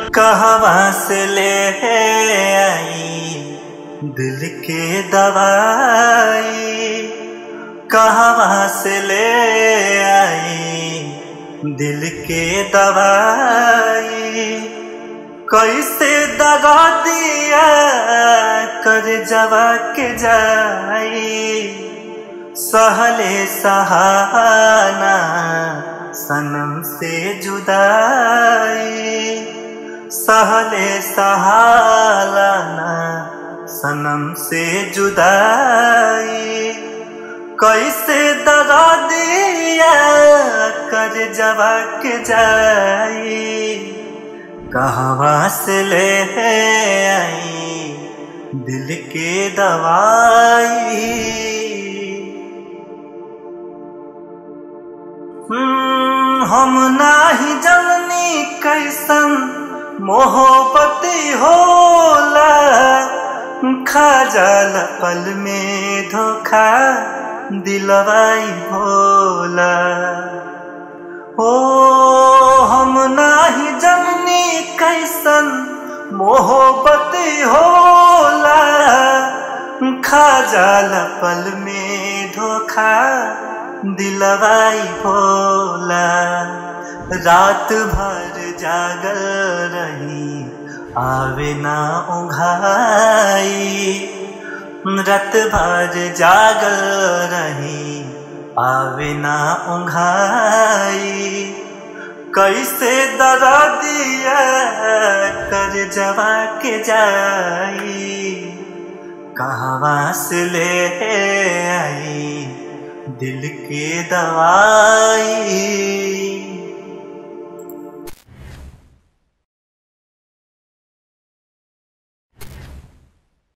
कहवा से ले आई दिल के दवाई कहवा से ले आई दिल के दवाई कैसे दगा दिया कर जवा के जाई सहले सहाना सनम से जुदाई सहले सहालाना सनम से जुदाई कैसे दगा दिया कर जवा के जाई कहवा से ले आई दिल के दवाई हम्म, हम नाही जननी कैसन मोहब्बती होला खा जाल पल में धोखा दिलवाई भोला ओ हम नाही जननी कैसन मोहब्बती होला खा जाल पल में धोखा दिलवाई भोला रात भर जागल रही आवे ना उघाई रात भर जागल रही आवे ना उघाई कैसे दरा दिया कर जवा के जाई कहवा से ले आई दिल के दवाई